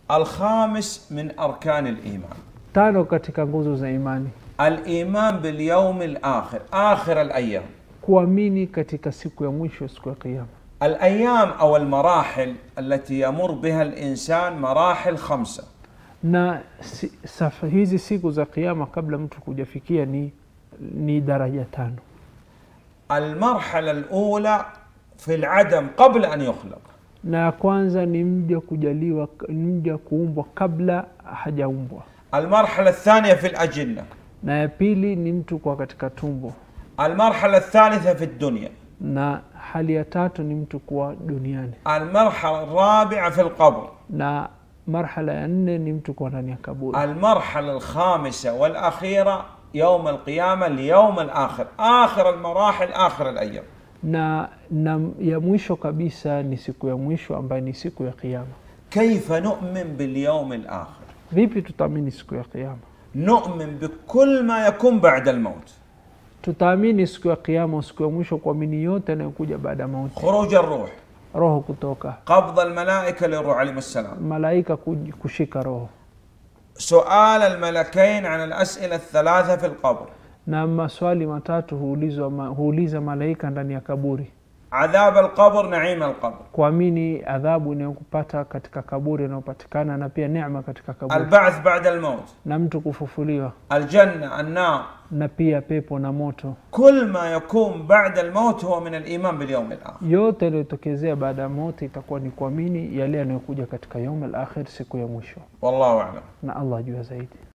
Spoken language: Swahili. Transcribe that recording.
الخامس من أركان الإيمان tano katika nguzo za imani الإيمان باليوم الآخر آخر الأيام kuamini katika siku ya mwisho siku ya kiama الأيام أو المراحل التي يمر بها الإنسان مراحل خمسة na si, safa, hizi siku za kiama kabla mtu kujafikia ni, ni daraja tano المرحلة الأولى في العدم قبل أن يخلق na ya kwanza ni mja kujaliwa ni mja kuumbwa kabla hajaumbwa المرحلة الثانية في الأجنة na ya pili ni mtu kwa katika tumbo المرحلة الثالثة في الدنيا na hali ya tatu ni mtu kuwa duniani المرحلة الرابعة في القبر na marhala ya nne ni mtu kuwa ndani ya kaburi المرحلة الخامسة والأخيرة يوم القيامة اليوم الآخر آخر المراحل آخر الأيام na, na ya mwisho kabisa ni siku ya mwisho ambayo ni siku ya kiama كيف نؤمن باليوم الآخر vipi tutaamini siku ya kiama نؤمن بكل ما يكون بعد الموت tutaamini siku ya kiama siku ya mwisho kuamini yote yanayokuja baada ya mauti خروج الروح roho kutoka قبض الملائكة للروح عليهم السلام malaika kuj- kushika roho سؤال الملكين عن الأسئلة الثلاثة في القبر na maswali matatu huulizwa ma, huuliza malaika ndani ya kaburi عذاب القبر نعيم القبر kuamini adhabu inayokupata katika kaburi inayopatikana na pia neema katika kaburi البعث بعد الموت na mtu kufufuliwa الجنة النار na pia pepo na moto كل ما يكون بعد الموت هو من الإيمان باليوم الآخر yote yaliyotokezea baada ya mauti itakuwa ni kuamini yale yanayokuja katika yaum al akhir siku ya mwisho والله أعلم na allah jua zaidi